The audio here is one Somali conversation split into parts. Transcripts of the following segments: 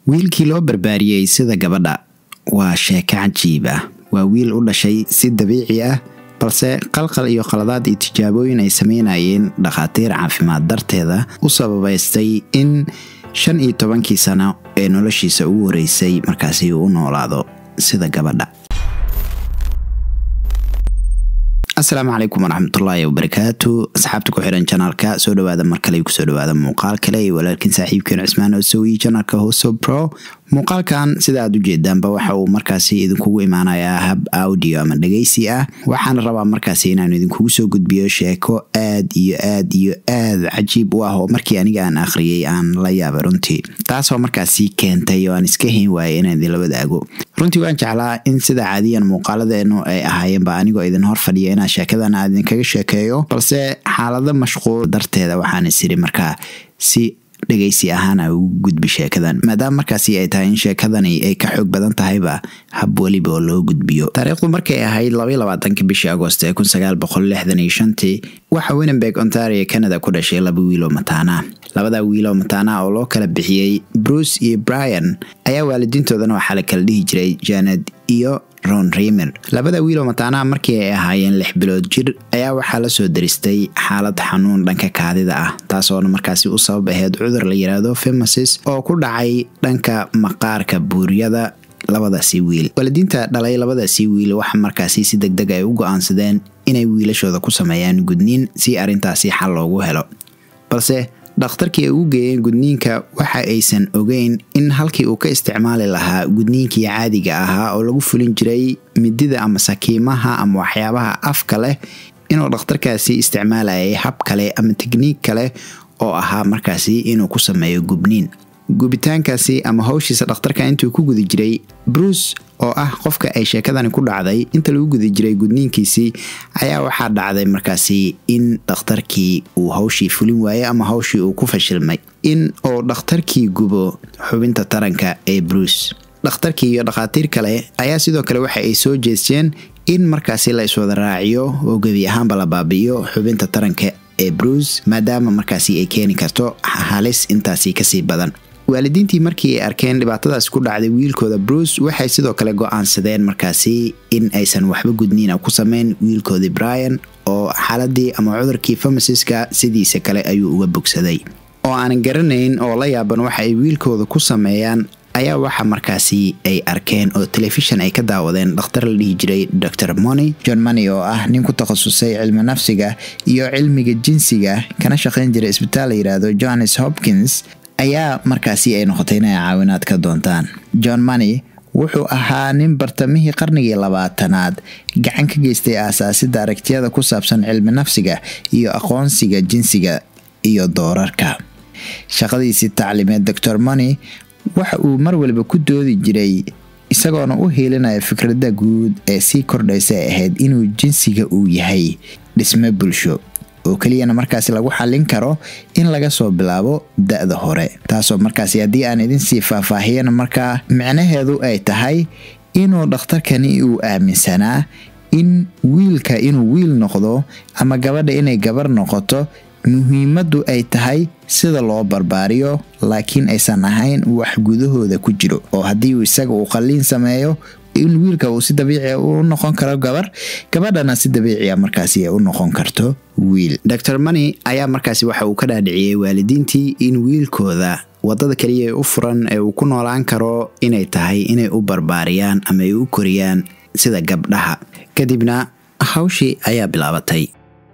wiilkii loo barbaariyey sida gabadha waa sheeko cajiib ah waa wiil u dhashay si dabiici ah balse qalqal iyo qaladaad iyo tijaabooyin ay sameynayeen dhakhaatiir caafimaad darteeda u sababaystay in shan iyo tobankii sano ee noloshiisa ugu horeysay markaasi uu u noolaado sida gabadha asalaamu calaykum waraxmatullaahi wabarakaatu asxaabta ku xihan janaalka soo dhawaada mar kale kusoo dhawaada muuqaal kale iyo walaalkiin saaxiibkeen cusmaan osowi janaalka hoso pro muuqaalkan sida aad ujeedaanba waxa uu markaasi idinkugu imaanayaa hab audio ama dhegeysi ah waxaana rabaa markaasi inaan idinkugu soo gudbiyo sheeko aad iyo aad iyo aad cajiib u ah oo markii aniga aan akhriyey aan la yaabay runtii taasoo markaasi keentay oo aan iska hayn waayay inaan idinla wadaago runtii waan jeclaa in sida caadiyan muuqaaladeenu ay ahaayeenba anigoo idin hor fadhiya inaan sheekadan aan idinkaga sheekeeyo balse xaalado mashquul darteeda waxaan isiri markaa si dhegeysi ahaan a ugu gudbi sheekadan maadaama markaasi ay tahay in sheekadani ay ka xoog badan tahayba hab weliba oo loo gudbiyo taariikhdu markay ahayd labaatanki bishii agost ee tii waxa winenberg ontario canada ku dhashay laba wiiloo mataana labada wiiloo mataana oo loo kala bixiyey bruce iyo brian ayaa waalidiintoodana waxaa la kala dhihi jiray janed iyo ron rimer labada wiiloo mataanaha markii ay ahaayeen lix bilood jir ayaa waxaa la soo daristay xaalad xanuun dhanka kaadida ah taasoona markaasi u sabab aheyd cudur la yiraahdo femasis oo ku dhacay dhanka maqaarka buuryada labadaasi wiil waalidiinta dhalay labadaasi wiil waxa markaasi si deg deg ay u go-aansadeen inay wiilashooda ku sameeyaan gudniin si arrintaasi xal loogu helo balse dhakhtarkii ay ugu geeyeen gudniinka waxa aysan ogeyn in halkii uu ka isticmaali lahaa gudniinkii caadiga ahaa oo lagu fulin jiray midida ama sakiimaha ama waxyaabaha afka leh inuu dhakhtarkaasi isticmaalayay hab kale ama tekniik kale oo ahaa markaasi inuu ku sameeyo gubniin gubitaankaasi ama hawshiisa dhakhtarka intuu ku guda jiray bruce oo ah qofka ay sheekadani ku dhacday inta lagu guda jiray gudniinkiisii ayaa waxaa dhacday markaasi in dhakhtarkii uu hawshii fulin waayey ama hawshii uu ku fashilmay in uu dhakhtarkii gubo xubinta taranka ee bruce dhakhtarkii iyo dhakhaatiir kale ayaa sidoo kale waxa ay soo jeesteen in markaasi la iswada raaciyo oo gebi ahaanba la baabi'iyo xubinta taranka ee bruce maadaama markaasi ay keeni karto halis intaasi kasii badan waalidiintii markii ay arkeen dhibaatadaas ku dhacday wiilkooda bruce waxay sidoo kale go-aansadeen markaasi in aysan waxba gudniina ku sameyn wiilkoodii brian oo xaaladii ama cudurkii famasiska sidiisa kale ayuu uga bogsaday oo aanan garanayn oo la yaaban waxa ay wiilkooda ku sameeyaan ayaa waxa markaasi ay arkeen oo telefishan ay ka daawadeen dhakhtar la dhihi jiray dor moni john moni oo ah nin ku takhasusay cilmi nafsiga iyo cilmiga jinsiga kana shaqayn jiray isbitaal la yidhaahdo johannes hopkins ayaa markaasi ay noqotay inay caawinaad ka doontaan john moni wuxuu ahaa nin bartamihii qarnigii labaatanaad gacan ka geystay aasaasidda aragtiyada ku saabsan cilmi nafsiga iyo aqoonsiga jinsiga iyo doorarka shaqadiisii tacliimeed dor moni waxa uu mar waliba ku doodi jiray isagoona u hiilinaya fikradda guud ee sii kordhaysa ay ahayd inuu jinsiga uu yahay dhisme bulsho oo keliyana markaasi lagu xallin karo in laga soo bilaabo da-da hore taasoo markaasi haddii aan idinsii faahfaahiyana markaa micnaheedu ay tahay inuu dhakhtarkani uu aaminsanaa in wiilka inuu wiil noqdo ama gabadha inay gabar noqoto muhiimaddu ay tahay sida loo barbaariyo laakiin aysan ahayn wax gudahooda ku jiro oo haddii uu isaga uu qalliin sameeyo in wiilka uu si dabiicia u noqon karo gabar gabadhana si dabiicia markaasi ay u noqon karto wiil dor moni ayaa markaasi waxa uu ka dhaadhiciyey waalidiintii in wiilkooda wadada keliya ee u furan ee uu ku noolaan karo inay tahay inay u barbaariyaan ama ay u koriyaan sida gabdhaha kadibna hawshii ayaa bilaabatay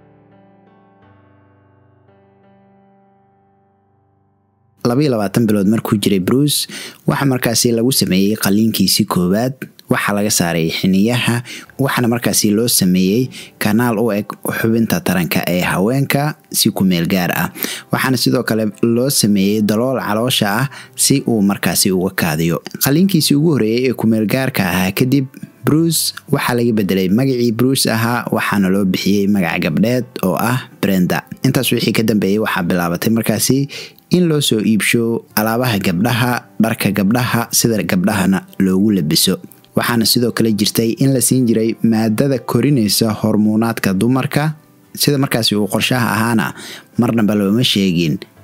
bilood markuu jiray bruce waxa markaasi lagu sameeyey qaliinkiisii koowaad waxaa laga saaray xiniyaha waxaana markaasi loo sameeyey kanaal u eg xubinta taranka ee haweenka si ku meel gaar ah waxaana sidoo kale loo sameeyey dalool caloosha ah si uu markaasi uga kaadiyo qaliinkiisii ugu horeeyey ee kumeelgaarka ahaa kadib bruce waxaa laga bedelay magacii bruce ahaa waxaana loo bixiyey magac gabdheed oo ah brenda intaas wixii ka dambeeyey waxaa bilaabatay markaasi in loo soo iibsho alaabaha gabdhaha dharka gabdhaha sida gabdhahana loogu labiso waxaana sidoo kale jirtay in la siin jiray maadada korinaysa hormuunaadka dumarka sida markaasi uu qorshaha ahaana marnaba looma sheegin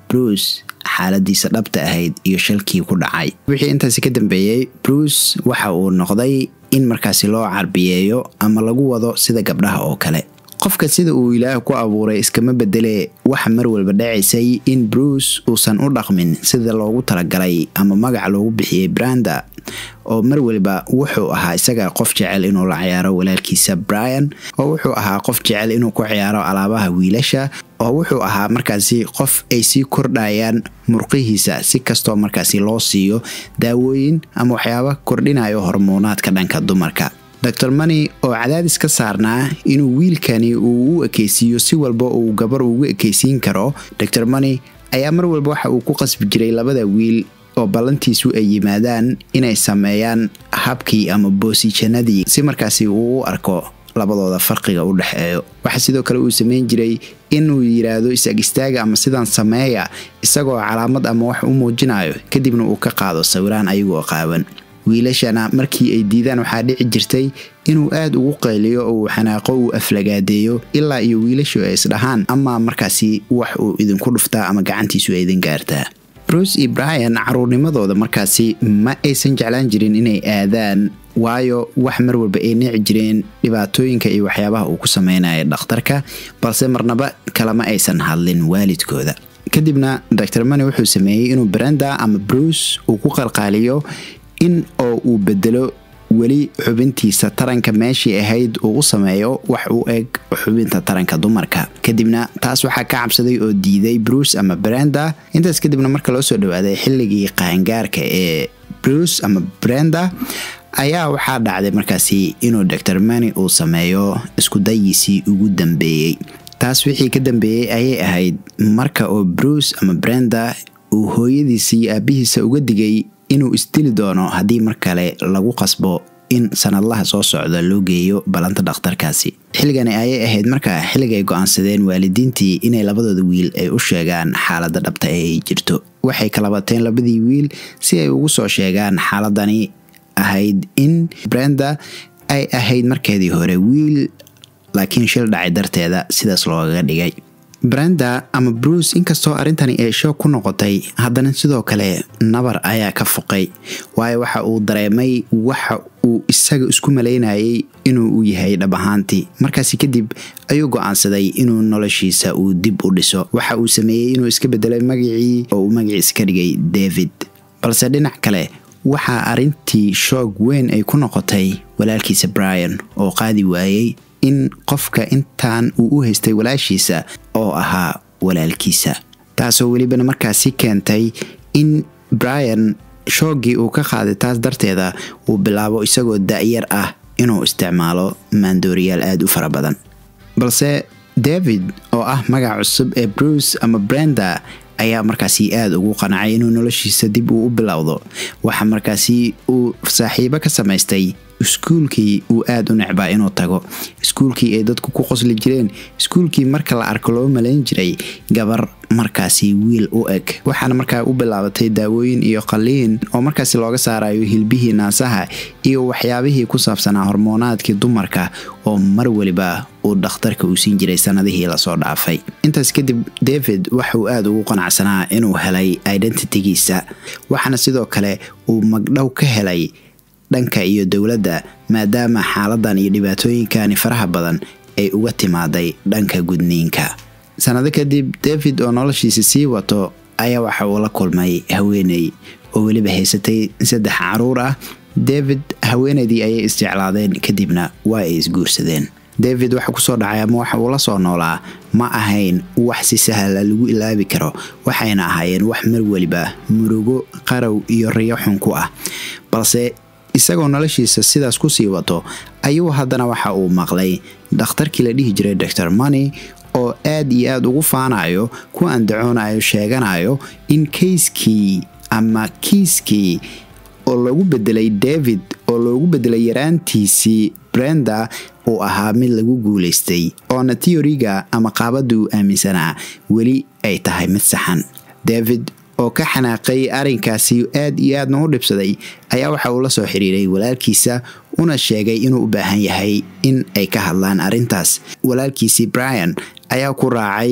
bruce xaaladiisa dhabta ahayd iyo shalkii ku dhacay wixii intaasi ka dambeeyey bruce waxa uu noqday in markaasi loo carbiyeeyo ama lagu wado sida gabdhaha oo kale qofka sida uu ilaah ku abuuray iskama bedelee waxa mar walba dhacaysay in bruce uusan u dhaqmin sida loogu talagalay ama magac loogu bixiyey branda oo mar waliba wuxuu ahaa isaga qof jecel inuu la ciyaaro walaalkiisa brian oo wuxuu ahaa qof jecel inuu ku ciyaaro alaabaha wiilasha oo wuxuu ahaa markaasi qof ay sii kordhayaan murqihiisa si kastoo markaasi loo siiyo daawooyin ama waxyaaba kordhinayo hormoonaadka dhanka dumarka dor mani oo cadaadis ka saarnaa inuu wiilkani uu u ekeysiiyo si walba uu gabar ugu ekeysiin karo dor mani ayaa mar walba waxa uu ku qasbi jiray labada wiil oo ballantiisu ay yimaadaan inay sameeyaan habkii ama boosijanadii si markaasi uu u arko labadooda farqiga u dhexeeyo waxaa sidoo kale uu sameyn jiray inuu yiraahdo isag istaaga ama sidaan sameeya isagoo calaamad ama wax u muujinayo kadibna uu ka qaado sawiraan ayagoo qaawan wiilashana markii ay diidaan waxaa dhici jirtay inuu aad ugu qayliyo oo uu xanaaqo uu aflagaadeeyo ilaa iyo wiilashu ay isdhahaan ama markaasi wax uu idinku dhuftaa ama gacantiisu ay idin gaartaa bruce iyo brian caruurnimadooda markaasi ma aysan jeclaan jirin inay aadaan waayo wax mar walba ay nici jireen dhibaatooyinka iyo waxyaabaha uu ku sameynaya dhakhtarka balse marnaba kalama aysan hadlin waalidkooda kadibna dor mani wuxuu sameeyey inuu brenda ama bruce uu ku qalqaaliyo in oo uu bedelo weli xubintiisa taranka meeshii ahayd uu u sameeyo wax u eg xubinta taranka dumarka kadibna taas waxaa ka cabsaday oo diiday bruce ama brenda intaas kadibna marka loo soo dhawaaday xilligii qaangaarka ee bruce ama brenda ayaa waxaa dhacday markaasi inuu dor mani uu sameeyo iskudayiisii ugu dambeeyey taas wixii ka dambeeyey ayay ahayd marka oo bruce ama brenda uu hooyadiisa iyo aabihiisa uga digay inuu isdili doono haddii mar kale lagu qasbo in sanadlaha soo socda loo geeyo ballanta dhakhtarkaasi xilligani ayay ahayd markaa xilligay go-aansadeen waalidiintii inay labadooda wiil ay u sheegaan xaaladda dhabta ee ay jirto waxay kala bateen labadii wiil si ay ugu soo sheegaan xaaladani ahayd in brenda ay ahayd markeedii hore wiil laakiin shil dhacay darteeda sidaas loogaga dhigay brenda ama bruce inkastoo arrintani ay shoog ku noqotay haddana sidoo kale nabar ayaa ka foqay waayo waxa uu dareemay waxa uu isaga isku malaynayay inuu u yahay dhab ahaantii markaasi kadib ayuu go-aansaday inuu noloshiisa uu dib u dhiso waxa uu sameeyey inuu iska bedelay magacii oo uu magaciisa ka dhigay david balse dhinac kale waxaa arrintii shoog weyn ay ku noqotay walaalkiisa brian oo qaadi waayey in qofka intaan uu u haystay walaashiisa oo ahaa walaalkiisa taasoo welibana markaasi keentay in brian shooggii uu ka qaaday taas darteeda uu bilaabo isagoo da-yar ah inuu isticmaalo maandooriyaal aada u fara badan balse david oo ah magac cusub ee bruce ama brenda ayaa markaasi aada ugu qanacay inuu noloshiisa dib uu u bilowdo waxa markaasi uu saaxiibo ka samaystay iskuulkii uu aada u necbaa inuu tago iskuulkii ay dadku ku qosli jireen iskuulkii marka la arko loo malayn jiray gabar markaasi wiil u eg waxaana markaa u bilaabatay daawooyin iyo qaliin oo markaasi looga saarayo hilbihii naasaha iyo waxyaabihii ku saabsanaa hormoonaadkii dumarka oo mar waliba uu dhakhtarka uu siin jiray sanadihii lasoo dhaafay intaas kadib david waxauu aada ugu qanacsanaa inuu helay identitygiisa waxaana sidoo kale uu magdhow ka helay dhanka iyo dowladda maadaama xaaladan iyo dhibaatooyinkani faraha badan ay uga timaaday dhanka gudniinka sanado kadib david oo noloshiisa sii wato ayaa waxa uu la kulmay haweeney oo weliba haysatay saddex caruur ah david haweeneydii ayay isjeclaadeen kadibna waa ay isguursadeen david waxa kusoo dhacay ama waxa uu la soo noolaa ma ahayn wax si sahla lagu ilaabi karo waxayna ahaayeen wax mar weliba murugo qarow iyo riyo xun ku ah balse isagoo noloshiisa sidaas kusii wato ayuu haddana waxa uu maqlay dhakhtarkii la dhihi jiray dor mani oo aad iyo aada ugu faanayo ku andacoonayo sheeganayo in kayskii ama kiiskii oo loogu bedelay david oo loogu bedelay yaraantiisii brenda uu ahaa mid lagu guulaystay oona teoriga ama qaabadda uu aaminsanaa weli ay tahay mid saxan david oo ka xanaaqay arrinkaasi aad iyo aadna u dhibsaday ayaa waxa uu la soo xiriiray walaalkiisa una sheegay inuu u baahan yahay in ay ka hadlaan arrintaas walaalkiisii brian ayaa ku raacay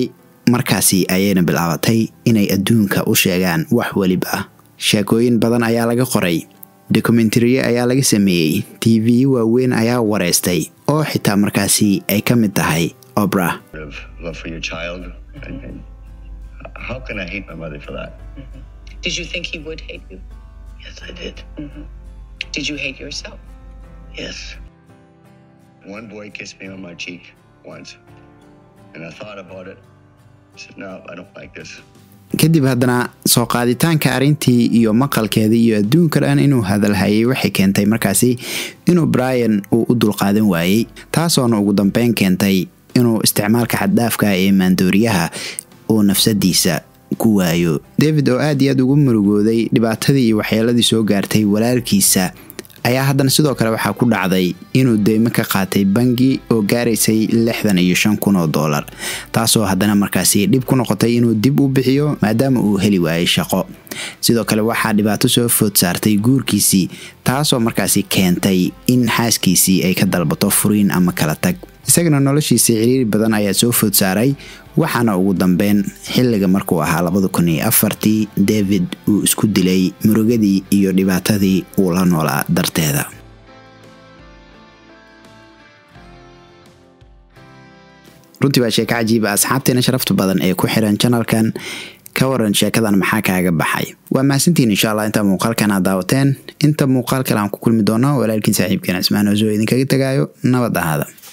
markaasi ayayna bilaabatay inay adduunka u sheegaan wax weliba sheekooyin badan ayaa laga qoray dokumentariye ayaa laga sameeyey t v waaweyn ayaa wareystay oo xitaa markaasi ay ka mid tahay obra of love for your child. And, and how can I hate my mother for that? Did you think he would hate you? Yes, I did. Did you hate yourself? Yes. One boy kissed me on my cheek once, and I thought about it. I said, no, I don't like this. kadib haddana soo qaaditaanka arrintii iyo maqalkeedii iyo adduunka dhan inuu hadalhayay waxay keentay markaasi inuu brian uu u dulqaadan waayey taasoona ugu dambeyn keentay inuu isticmaalka xaddhaafka ee maandooriyaha uu nafsadiisa ku waayo david oo aad iyo aad ugu murugooday dhibaatadii iyo waxyeeladii soo gaartay walaalkiisa ayaa haddana sidoo kale waxaa ku dhacday inuu deymo ka qaatay bangi oo gaaraysay lixdan iyo shan kun oo doolar taasoo haddana markaasi dhib ku noqotay inuu dib u bixiyo maadaama uu heli waayay shaqo sidoo kale waxaa dhibaato soo food saartay guurkiisii taasoo markaasi keentay in xaaskiisii ay ka dalbato furiin ama kala tag isagana noloshiisii ciriiri badan ayaa soo food saaray waxaana ugu dambeyn xilliga markuu ahaa labada kun iyo afartii david uu isku dilay murugadii iyo dhibaatadii uu la noolaa darteeda runtii waa sheeko cajiiba asxaabteena sharafta badan ee ku xiran janalkan ka waran sheekadan maxaa kaaga baxay waa mahadsantiin insha allah intaa muuqaalkan aad daawateen inta muuqaal kale aan ku kulmi doono walaalkiin saaxiibkeen cismaan oo soo idinkaga tagaayo nabad ahaada